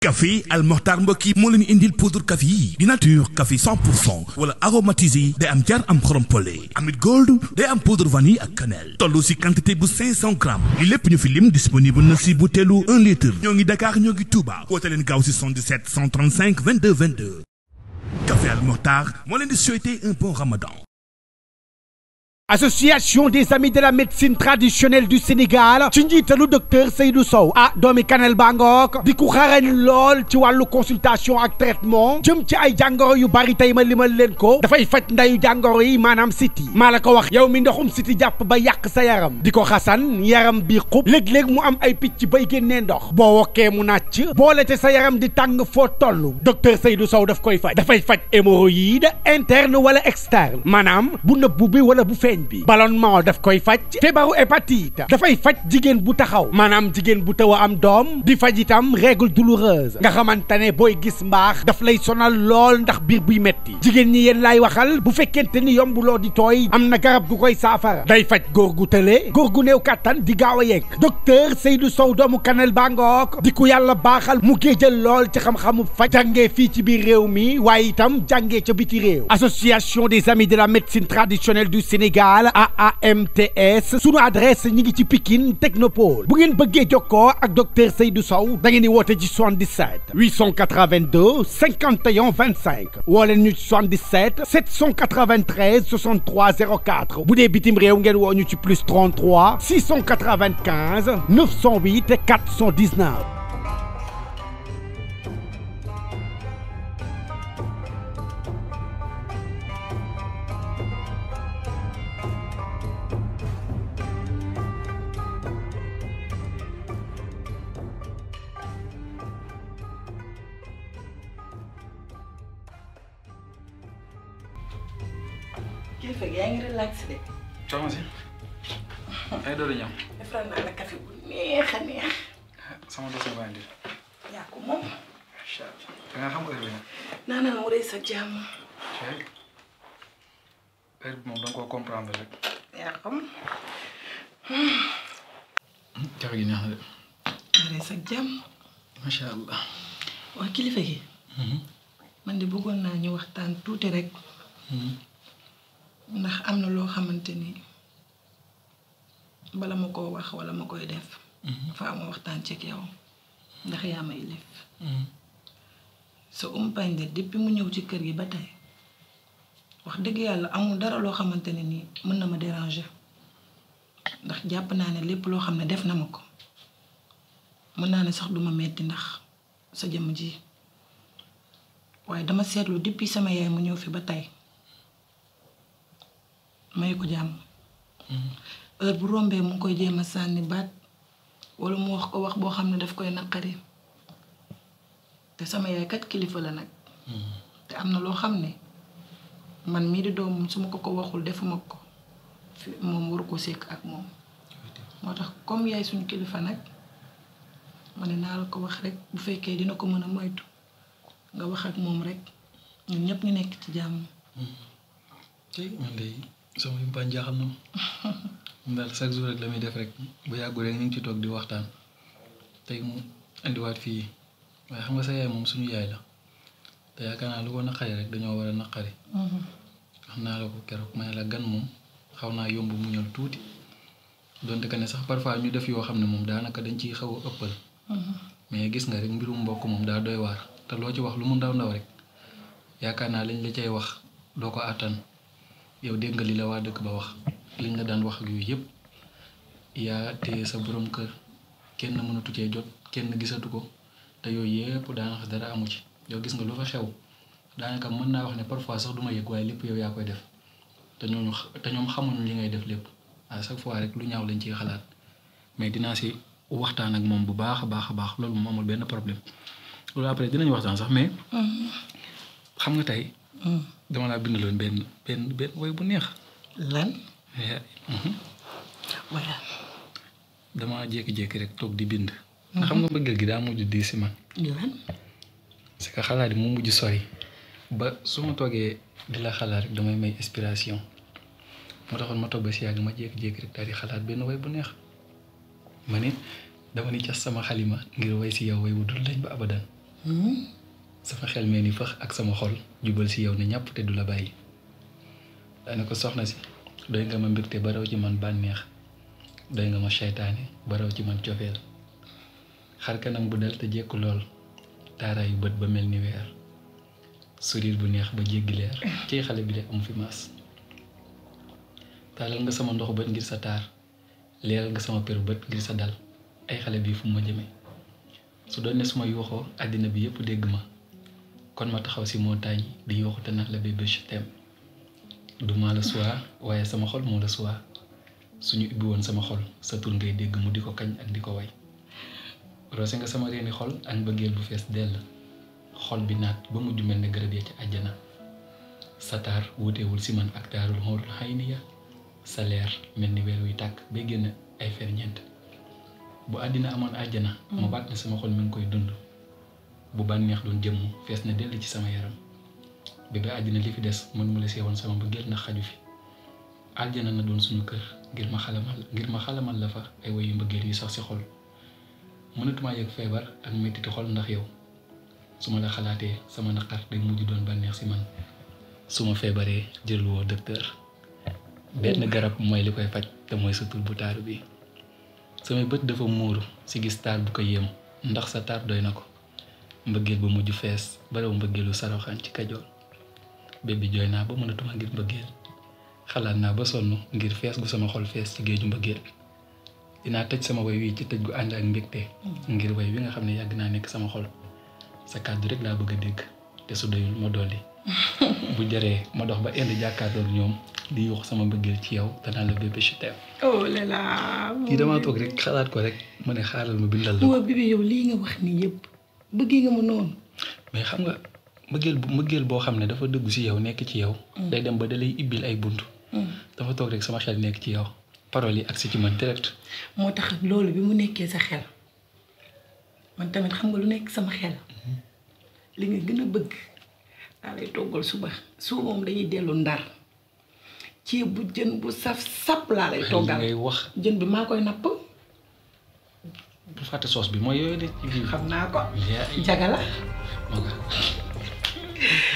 café Al Mokhtar mbokk yi moo leen indil poudre café yi di nature café 100 pour cent wala aromatisé day am jar am xorom pole amit gold day am poudre vanille ak cannelle toll si quantité bu 500 grammes li lépp ñu fi lim disponible na si butéelu 1 litre ñoo ngi Dakar ñoo ngi Touba woote leen gaaw si 77 135 22 22 café Al Mokhtar moo leen di souhaiter un bon ramadan association des amis de la médecine traditionnelle du Sénégal ci njiitalu docteur Seydou Sow ah doomi Kanel Bangook di ku xarañ lool ci wàllu consultation ak traitement jëm ci ay jàngoro yu bari tey ma limal leen ko dafay faj ndayu jàngoro yi maanaam siti maa la ko wax yow mi ndoxum siti jàpp ba yàq sa yaram di ko xasan yaram bi xub léeg-léeg mu am ay picc bay génnee ndox boo wokkee mu nàcc boole te sa yaram di tàng foo toll docteur Seydou Sow daf koy faj dafay faj hémorroïde interne wala externe maanaam bu nëbbu bi wala bu feeñ bi ballonnement daf koy faj feebaru hépatite dafay faj jigéen bu taxaw maanaam jigéen bu taw a am doom di faj itam règle douloureuse nga xamante ne booy gis mbaax daf lay sonal lool ndax biir buy metti jigéen ñi yéen laay waxal bu fekkente ni yombuloo di tooy am na garab gu koy saafara day faj góor gu tële góor gu néew kàttan di gaaw a yegg docteur Seydou Sow doomu Kanel Bangook di ku yàlla baaxal mu géejal lool ci xam-xamu faj jàngee fii ci biir réew mi waaye itam jàngee ca biti réew association des amis de la médecine traditionnelle du Sénégal AAMTS sunu adresse ñi ngi ci Pikine Technopole bu ngeen bëggee jokkoo ak docteur Seydou Sow da ngeen di woote ci 77 882 51 25 woo leen ñu ci 77 793 63 04 bu dee bitim réew ngeen woo ñu ci plus 33 695 908 419. kilifa gi yaa ngi relax de. soxna si ay doole ñam defaral naa la café bu neex a neex. sama dossier baa ngi yaa ko moom. macha allah da nga xam heure bi nag naanal mu rëy sa jàmm. heure bi moom da nga koo comprendre rek yaa xam. café gi neex na de mu rëy sa jàmm. macha allah waa kilifa gi. man de bëggoon naa ñu waxtaan tuuti rek. ndax am na loo xamante ni bala ma koo wax wala ma koy def. faa ma waxtaan ci ak yow ndax yaa may lif sa umpañ de depuis mu ñëw ci kër gi ba tey wax dëgg yàlla amul dara loo xamante ne nii mën na ma déranger ndax jàpp naa ne lépp loo xam ne def na ma ko mën naa ne sax duma metti ndax sa jëmm ji waaye dama seetlu depuis sama yaay mu ñëw fi ba tey may ko jàmm heure bu rombee mu ngi koy jéem a sànni baat wala mu wax ko wax boo xam ne daf koy naqari te sama yaay kat kilifa la nag te am na loo xam ne man mii di doomam su ma ko ko waxul defuma ko fi moom waru ko sekk ak moom moo tax comme yaay suñu kilifa nag ma ne naa la ko wax rek bu fekkee dina ko mën a moytu nga wax ak moom rek ñun ñëpp ñu nekk ci jàmm tey man de sama yumpaañ jaaxal na ma daal chaque jour rek la muy def rek bu yàggu rek ñu ngi ci toog di waxtaan tey mu indiwaat fii waaye xam nga sa yaay moom suñu yaay la te yaakaar naa lu ko naqari rek dañoo war a naqari xam naa la ko keroog ma ne la gan moom xaw naa yomb mu ñëw tuuti donte que ne sax parfois ñu def yoo xam ne moom daanaka dañ ciy xaw a ëppal mais gis nga rek mbirum mbokk moom daa doy waar te loo ci wax lu mu ndaw ndaw rek yaakaar naa liñ la cay wax doo ko àttan yow dégg nga li la waa dëkk ba wax liñ la daan wax ak yooyu yëpp yaa téye sa borom kër kenn mënatu cee jot kenn gisatu ko te yooyu yëpp daanaka dara amu ci yow gis nga lu fa xew daanaka mën naa wax ne parfois sax duma yëg waaye lépp yow yaa koy def te ñooñu te ñoom xamuñu li ngay def lépp à chaque fois rek lu ñaaw lañ ciy xalaat mais dinaa si waxtaan ak moom bu baax a baax a baax loolu moom amul benn problème loolu après dinañ waxtaan sax mais xam nga tey dama laa bindaloon benn benn benn woy bu neex lan voilà dama jékki-jékki rek toog di bind nga xam nga mbëggeel gi daa mujj di si man lan c'est que xalaat yi mu mujj sori ba su ma toogee di la xalaat rek damay may inspiration moo taxoon ma toog ba si yàgg ma jékki-jékki rek daal di xalaat benn way bu neex ma ni dama ni cas sama xalima ngir way si yow way wu dul lañ ba abadan sama xel mee ni fëx ak sama xol jubal si yow ne ñàpp te du la bàyyi daane ko soxna si doy nga ma mbégte ba raw ci man bànneex doy nga ma seytaane ba raw ci man cofeel xar kanam bu dal te jekku lool taaraayu bët ba mel ni weer sourire bu neex ba jéggi leer ci xale bi de am fi maas taalal nga sama ndox bët ngir sa taar leeral nga sama per bët ngir sa dal ay xale bii fu ma jëme su doon ne suma yuuxoo àddina bi yépp dégg ma kon ma taxaw si montagne di yuuxu te naan la bébé je t'aime du maa la suwaa waaye sama xol moo la suwaa suñu ubbi woon sama xol sa tur ngay dégg mu di ko kañ ak di ko way roose nga sama reeni xol ak mbëggeel bu fees dell xol bi naat ba mujj mel ne garab ya ci àjjana sa taar wuutewul si man ak taarul xoorul xay ni ya sa leer mel ni weer wuy tàkk bay génn ay ferñeent bu àddina amoon àjjana ma baat ne sama xol mi ngi koy dund bu bànneex doon jëmm fees na dell ci sama yaram bébé àddina li fi des mën mu la seewoon sama mbëggeel na xaju fi àjjana na doon suñu kër ngir ma xalamal ngir ma xalamal la fa ay woyu mbëggeel yu sax si xol mënatumaa yëg feebar ak mettiti xol ndax yow su ma la xalaatee sama naqar day mujj doon bànneex si man su ma feebaree jël woo docteur benn garab mooy li koy faj te mooy sa tur bu taaru bi samay bët dafa muuru si gis taar bu ko yéem ndax sa taar doy na ko mbëggeel ba mujj fees baraw mbëggeelu saroxaan ci kajoor bébbi jooy naa ba mënatuma ngir mbëggeel xalaat naa ba sonn ngir fees gu sama xol fees ci géeju mbëggeel dinaa tëj sama way wi ci tëj gu ànd ak mbégte ngir way wi nga xam ne yàgg naa nekk sama xol sa kàddu rek laa bëgg a dégg te su doyul ma dolli bu jaree ma dox ba indi jàkkaarloog ñoom di yuux sama mbëggeel ci yow danaa la bébé je t'aime oh là là. kii damaa toog rek xalaat ko rek ma ne xaaral ma bindal la waa bébé yow lii nga wax nii yëpp bëggee nga ma noonu. mais xam nga mbëggeel bu mbëggeel boo xam ne dafa dëggu si yow nekk ci yow. day dem ba da lay ibbil ay bunt. dafa toog rek sama xel nekk ci yow paroles yi agsi ci man direct. moo tax loolu bi mu nekkee sa xel man tamit xam nga lu nekk sama xel li nga gën a bëgg daa lay toggal suba suba moom dañuy dellu ndar ceeb bu jën bu saf sap laa lay toggal ngay wax jën bi maa koy napp bu fàtte soos bi mooy yooyu de ci biir. xam naa ko yaa jaga la ma nga